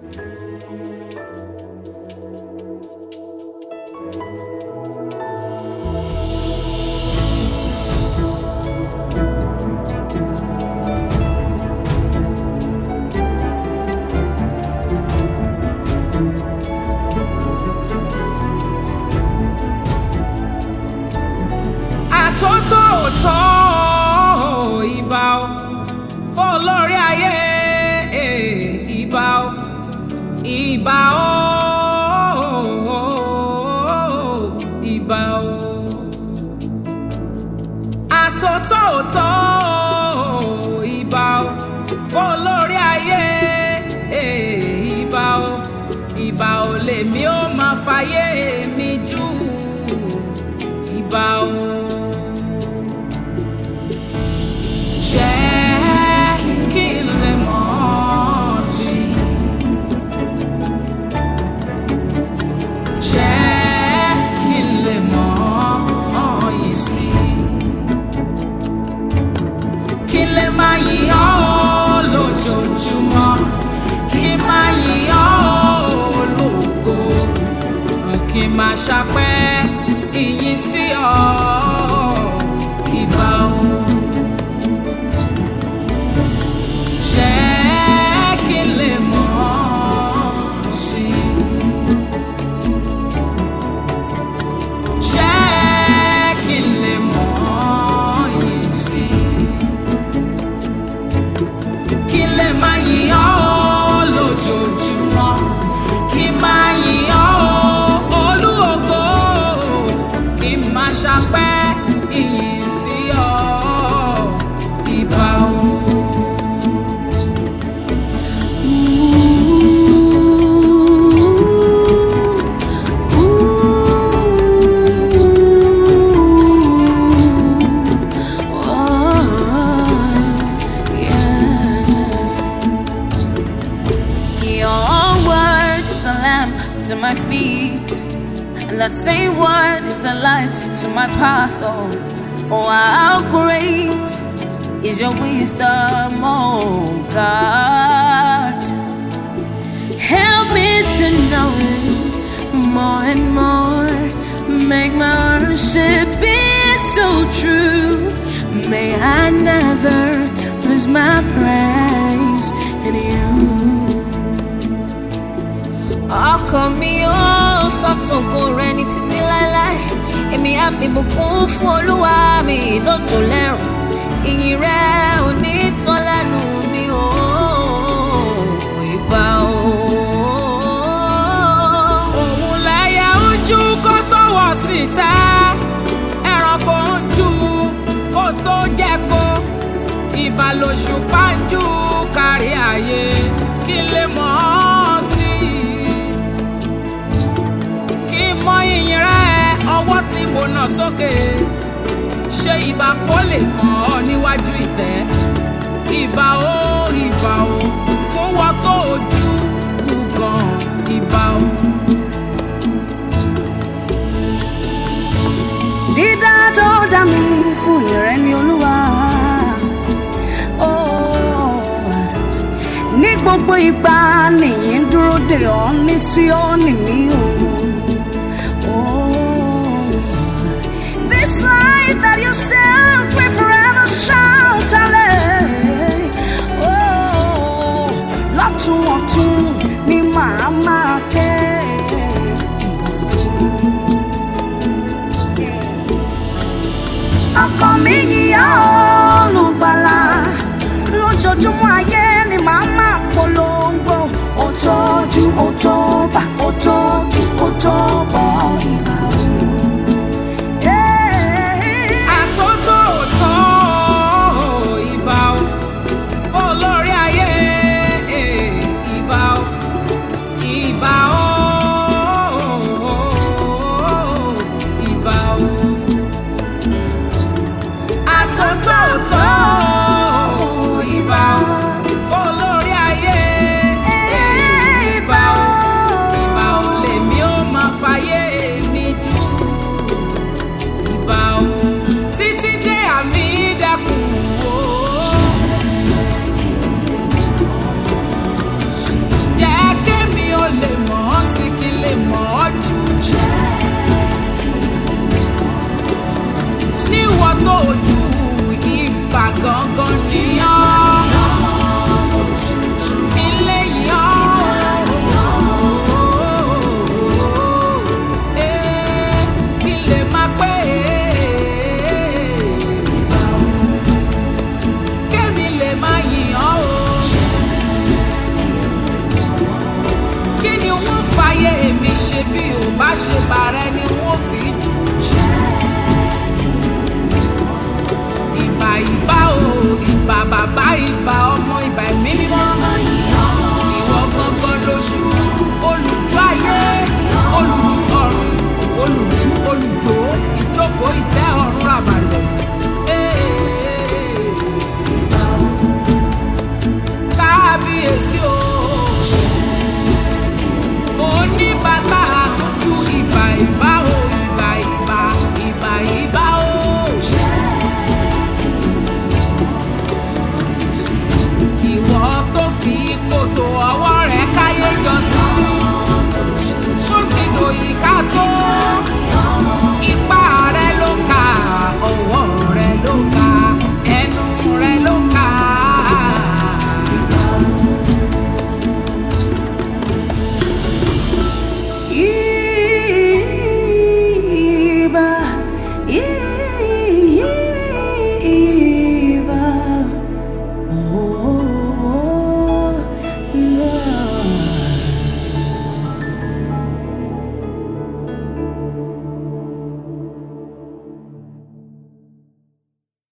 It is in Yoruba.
àtótótó ìbà o fún olórí ayé ìbà o ìbà o ìbà o àtótótó ìbà o fún olórí ayé ìbà o ìbà o lèmi ó máa fàyè mi jù ìbà o. jẹ́ kí n lè mọ̀ ọ́ sí i. jẹ́ kí n lè mọ̀ ọ́ yìí sí i. kí n lè máa yìn ọ́ lójoojúmọ́ kí n máa yìn ọ́ lógo kí n máa ṣàpẹ́ ìyìn sí ọ ìbà òun. jẹ́ kí n lè mọ̀ ọ́ sí i. jẹ́ kí n lè mọ̀ ọ́ yìí sí i. kí n lè máa yìn ọ́ lójoojúmọ́ kí n máa yìn ọ́ olú ògo kí n máa ṣàpẹ́ ìyìn sí ọ ìbà òun. Your word is a lamp to my feet, and that same word is a light to my path. Oh, oh how great is your wisdom, oh God. Help me to know it more and more. Make my worship be so true. May I never lose my praise in you. ọkàn mi ó sọ́tògo rẹ ní títí láéláé èmi á fi bùkún fún olúwa mi lójó lẹ́rùn ìyìn rẹ ò ní tán lẹ́nu mi ó ìbà ó. òun lẹ́yẹ ojú kó tó wọ̀ síta ẹranko ń jù kó tó jẹ́ko ìbàlòṣù pàǹjù kárí ayé kí n lè mọ̀ ọ́ sí i kí n mọ ìyìn rẹ ọwọ́ tí mo nà sókè ṣe ìbà kó lè kàn ọ́ níwájú ìtẹ́ ìbà ó ìbà ó fún wọn tó ojú gan ìbà ó. dídá tó dá mi fún ìrẹ́ ni olúwa Oh, ní gbogbo ìgbà nìyí ń dúró dè ọ́ ní síọ́nì mi o Oh, this life that you set will forever shout hallelujah Oh, lọ́tún ọ̀tún ni màá máa ké. ọkàn mi yíyá olùgbàlà lójoojúmọ́ ayé ni màá máa polongo ó tọ́jú ó tó bá ó tó kí ó tó bọ́ ìgbà o. àtótótó ìbà ó fún olórí ayé ìbà ó ìbà ó ìbà ó àtótótó ìbà ó bí ò bá ṣe bàrẹ ni wọ́n fi jù. ìbà ìbà o ìbà bàbá ìbà ọmọ ìbà ẹ̀mí mímọ́. ìwọ gangan lójú olùjú ayé olùjú ọ̀run olùjú olùjó ìjókòó ìtẹ́ ọ̀run ràbàlẹ̀. kábíyèsí o oníbàtà àtúntù ìbà ìbà o ìbà ìbà ìbà ìbà o. ìwọ tó fi kòtò ọwọ́